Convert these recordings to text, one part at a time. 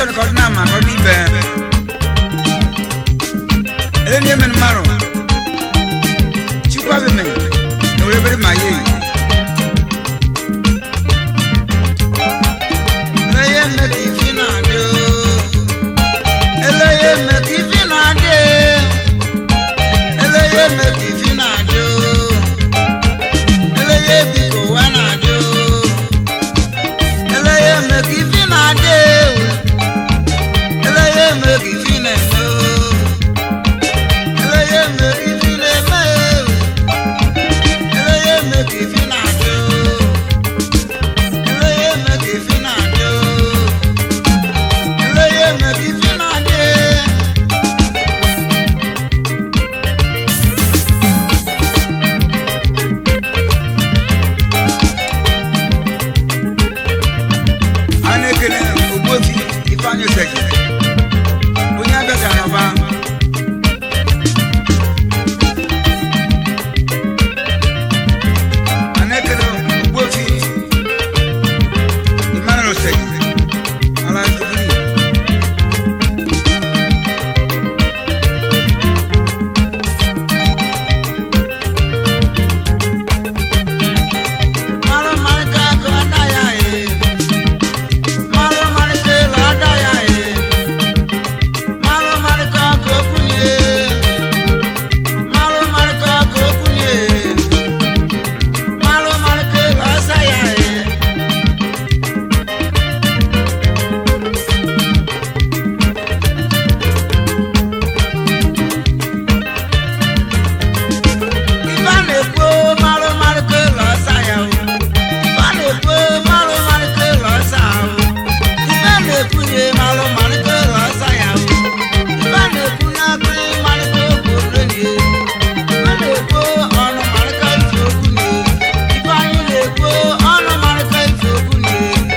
bɛn kɔdu na ma kɔdu ibɛ ele ni emenu maro tsikwa bɛ mɛ na wòle bɛ ma ye ele ye mɛ k'i fi na do ele ye mɛ k'i fi na de ele ye mɛ k'i fi na do ele ye bi ko wa na do ele ye mɛ k'i fi na de ele ye mɛ k'i fi na do ele ye mɛ k'i fi na mɛ ele ye mɛ k'i fi na do ele ye mɛ k'i fi na do ele ye mɛ k'i fi na de. a na-ekele ogbuefi ifeanyị oseki onye abịa ka nọba a na-ekele ogbuefi emmanuel oseki ala ndubiri Mara marika ka da ya e Mara marika la da ya e Mara marika ko kunye Mara marika ko kunye Mara marika la sa ya e Iba na-ekwu mara marika la sa ya o Iba na-ekwu mara marika la sa o Ibe na-ekwunye malụ malite lọsa ya o. Ibe na-ekwu n'akụrụ malite okwu olenye. Ibe na-ekwu ọnụ malite ife okwu nye. Ibe anyị na-ekwu ọnụ malite ife okwu nye.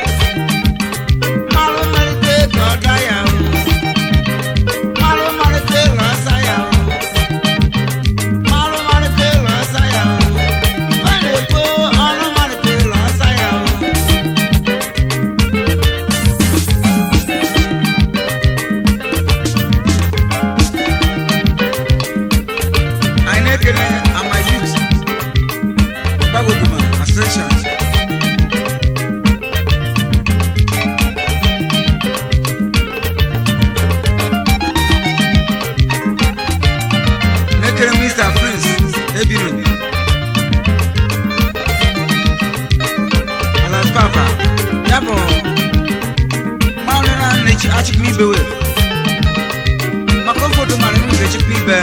Malụ malite ka ọ da ya o. Malụ malite lọsa ya o. Malụ malite lọsa ya o. Ibe na-ekwu ọnụ malite lọsa ya o. anyị na-ekele ama youth gbagogoma association na-ekele mr prince ebiro alas papa ya bụ mmanụ na na-echi achịkwa ibewe maka ofodo mara na ga-echekwa ibe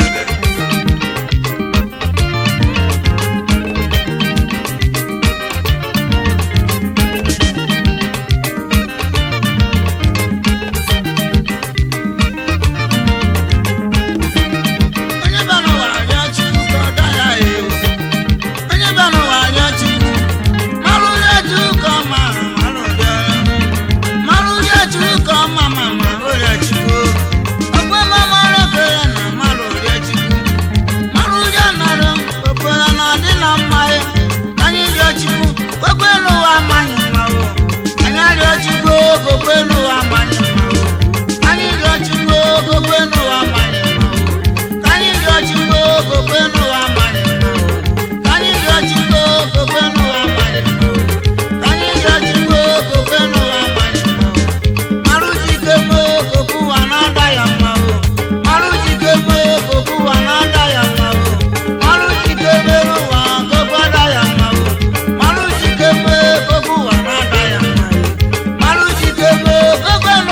onye bịa n'ụwa arịọ Chukwu ka ọ daa ya ewu. Onye bịa n'ụwa arịọ Chukwu, mara onye Chukwu ka ọ ma, mara ụdị ọrụ. Mara onye Chukwu ka ọ ma, ma mara ụdị Chukwu. Okwe ma mara okere na mara ụdị Chukwu. Mara ụdị nọrọ, okwere na ọ dị na mma ya. Anyị rịọ Chukwu, kwekwe n'ụwa amaghị mma o. Anyị arịọ Chukwu, kwekwe n'ụwa amaghị mma o. Anyị rịọ Chukwu, kwekwe n'ụwa amaghị mma o. Ka anyị rịọ Chukwu, kwekwe n'ụwa amaghị mma o. Ka anyị rịọ Chukwu, kwekwe n'ụwa amaghị mma o. Ka anyị rịọ Chukwu, kwekwe n'ụwa amaghị mma o. Marụ jike mee okwu ụwa na-ada ya mma o. Marụ jike mee okwu ụwa na-ada ya mma o. Marụ jike mere ụwa okwu ada ya mma o. Marụ jike mee okwu ụwa na-ada ya mma o. Marụ jike mee okwu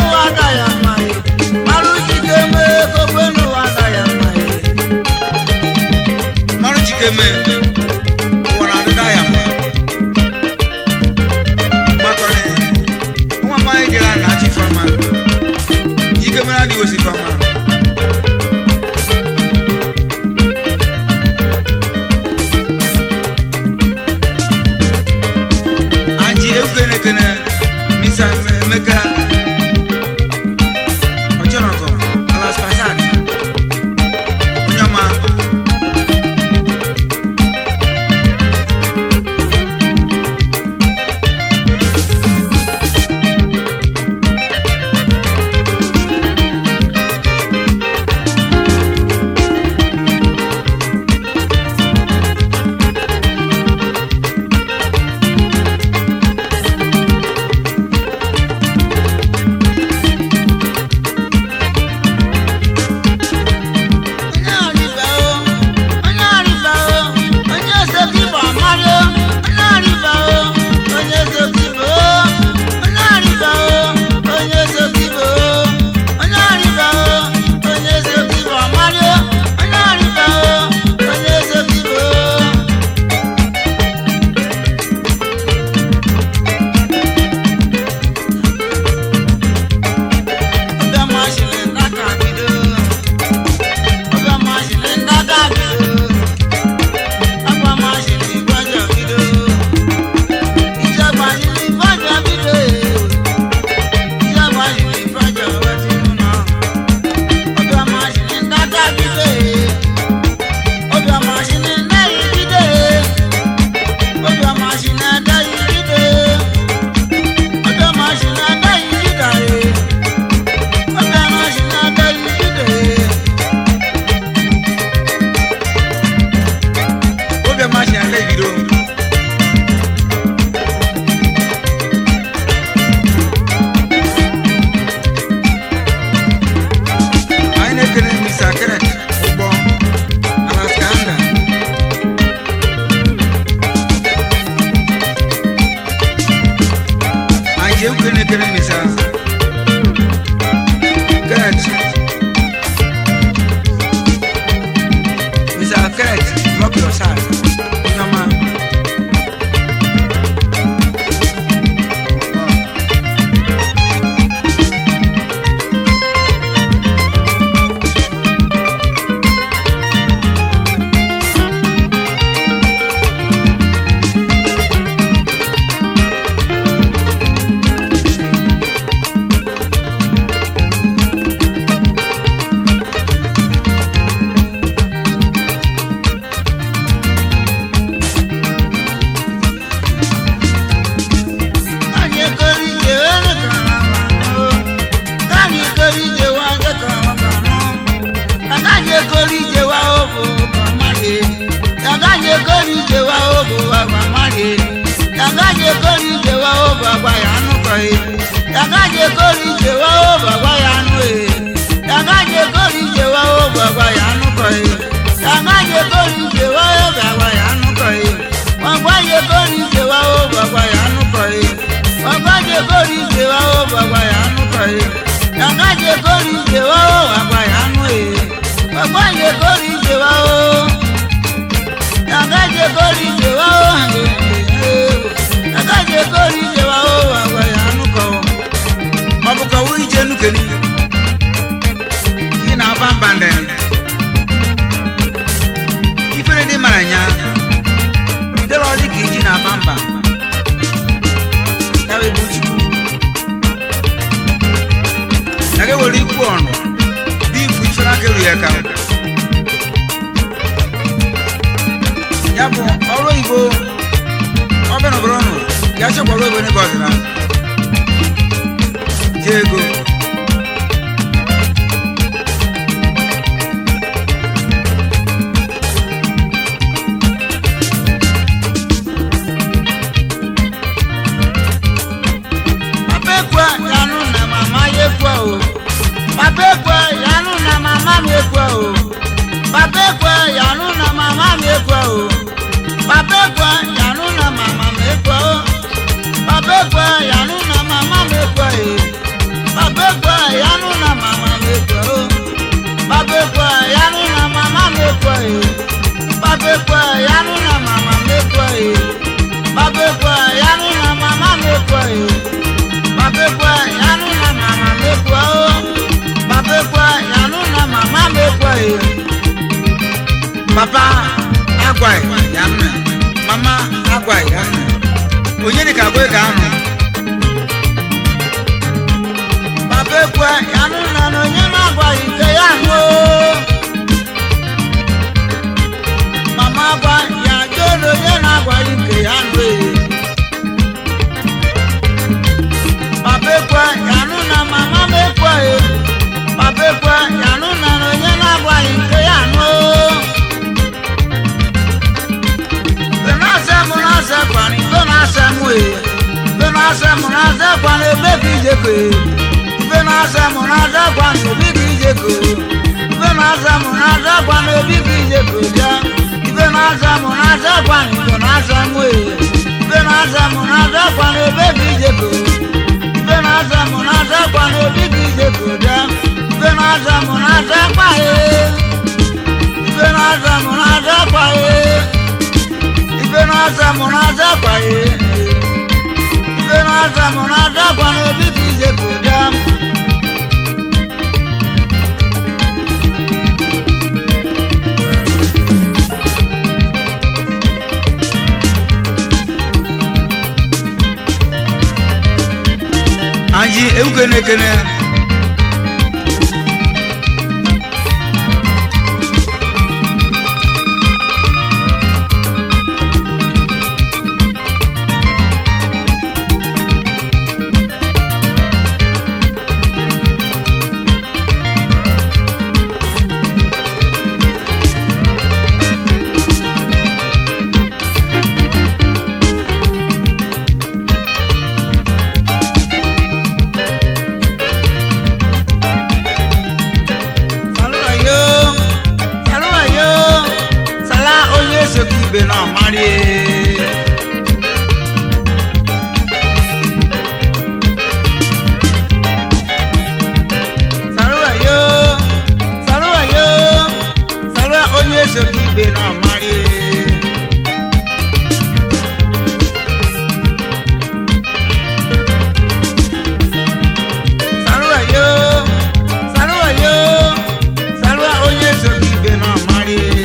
je kori je wa o baba ya nu ko e yaga je kori je wa o baba ya nu e yaga je kori je wa o baba ya nu ko e yaga je kori je wa o baba ya nu ko e baba je kori je wa o baba ya nu ko e baba je kori je wa o baba ya nu ko e yaga je kori je wa o baba ya nu e baba je kori je wa o yaga je kori je wa o yaga je kori je wa o baba ya nu ko ọ bụ ka wee ije nukeni ị na-aba mba ndị ifere dị mara nya dịrọ dị ka iji na-aba mba ya bụ ebe uchukwu na ga were ikwu ọnụ dị ifu ifere aka eru ya ka ya bụ ọrụ oyibo ọbịa n'obodo ọnụ ya chekwara obodo n'ebe ọdịna ji ego Papa ekwe yanu na mama ya ekwe o. Papa ekwe yanu na mama m ekwe o. Papa ekwe yanu na mama m ekwe o. Papa ekwe yanu na mama m ekwe o. Papa ekwe yanu na mama m ekwe e. Papa ekwe yanu na mama m ekwe o. Papa ekwe yanu na mama m ekwe e. Papa ekwe yanu na mama m ekwe e. Papa ekwe yanu na mama m ekwe e. Babekwa yanu na mama mekwa o. Babekwa yanu na mama mekwa e. papa agwaghị ya nna mama agwaghị ya nna onye dị ka agwa ga anụ Babekwa yanu na na onye na-agwaghị nke ya nụ o. Mama gwa ya jụọ na onye na-agwaghị nke ya nụ e. Babekwa yanu na mama mekwa e. Babekwa yanu na na onye na-agwaghị nke ya nụ o. Ife na-asa mụ na-asa kwani, ife na-asa mụ e. Ife na-asa mụ na-asa kwani, ebe ka ije ko e. Ife na-asa mụ na-asa kwani, obi ka ije ko. Ife na-asa mụ na-asa kwani, obi ka ije ko bịa. Ife na-asa mụ na-asa kwani, ife na-asa mụ e. Ife na-asa mụ na-asa kwani, ebe ka ije ko. Ife na-asa mụ na-asa kwani, obi ka ije ko bịa. Ife na-asa mụ na-asa kwa e. Ife na-asa mụ na-asa kwa e. Ife na-asa mụ na-asa kwa e. Ife na-asa mụ na-asa kwa na obi ka ije ka ụja. anyị ewukene ekene Saluwa yo, saluwa yo, sala onye soki ibe na ọmari e. Saluwa yo, saluwa yo, saluwa onye soki ibe na ọmari e. Saluwa yo, saluwa yo, saluwa onye soki ibe na ọmari e.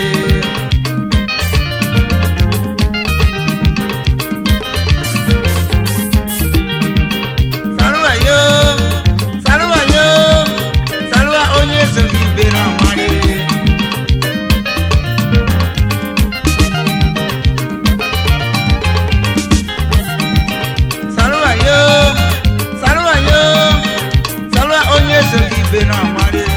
Saluwa yo, saluwa yo, saluwa onye soki ibe na ọmari e. Saluwa yo, saluwa yo, saluwa onye soki ibe na ọmari e.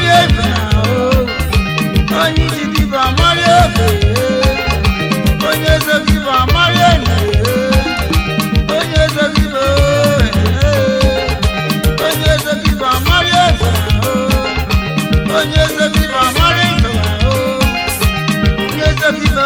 malie ife ahụ onye iji dịba malie ofe onye ezogiba malie nne onye ezogiba onye ezogiba malie ife ahụ onye ezogiba malie ife ahụ onye ezogiba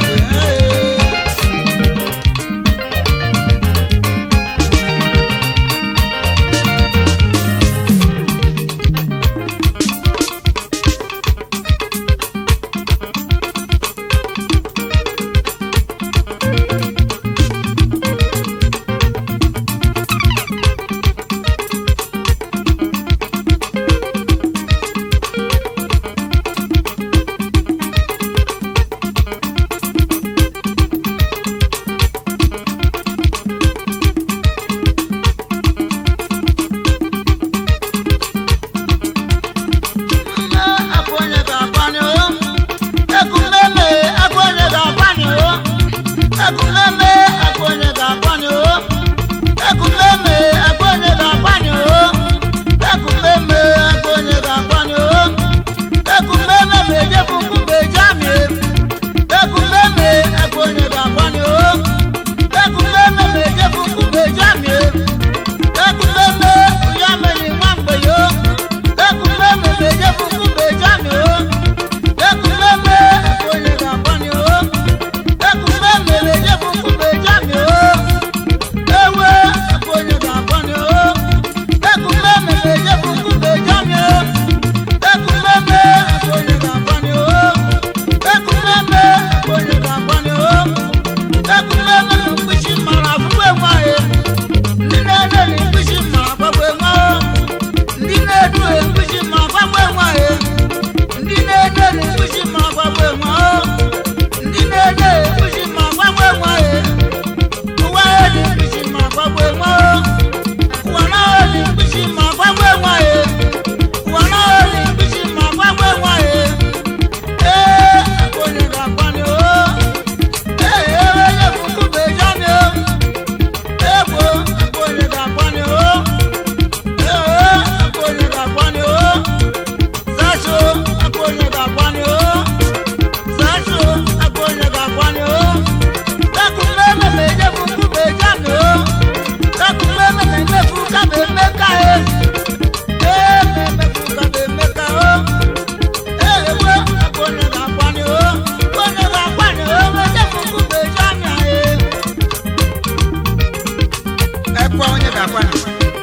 ekwa onye ga-akwa na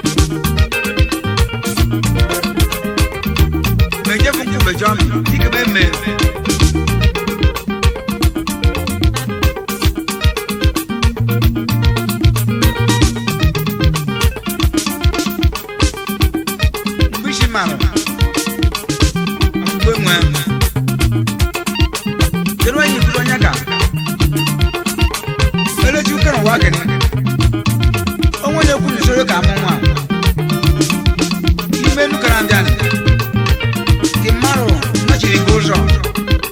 mejefu nkwube jọmi ikebe mme mbishi marụ akwụkwọ enwe kedu onye ikuru onye ka elechi ukere ụwa kene onwe onye kwu n'usoro ka amụ nwa ime nukara mbịanị ka mmadụ nọchiri gị ụzọ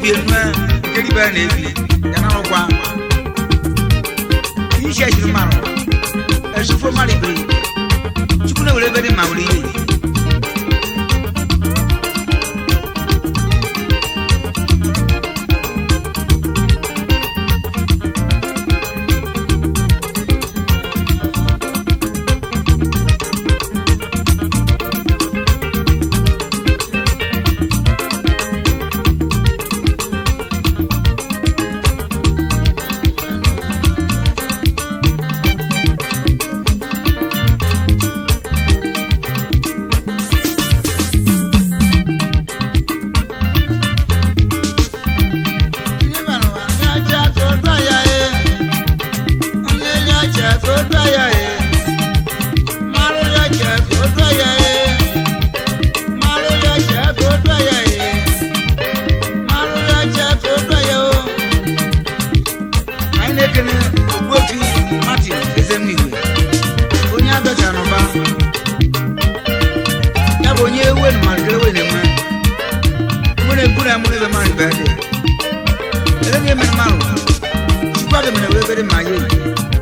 ebi enu a nkeri bɛɛ na ebi yana no kwa yi hyɛ ahyiri ma no ɛsufo ma de bere tukun na wòle bɛ de ma wòle yie. anyị na-ekene ogbuotu martin ezemigwe onye abịacha n'ụba ya bụ onye ewu enu malitere ewe na-enwe mụ na-ekwu na mụ na ebe mmadụ bụ ede ele na emere mmadụ chukwu aga mere wee bere ma ya eyi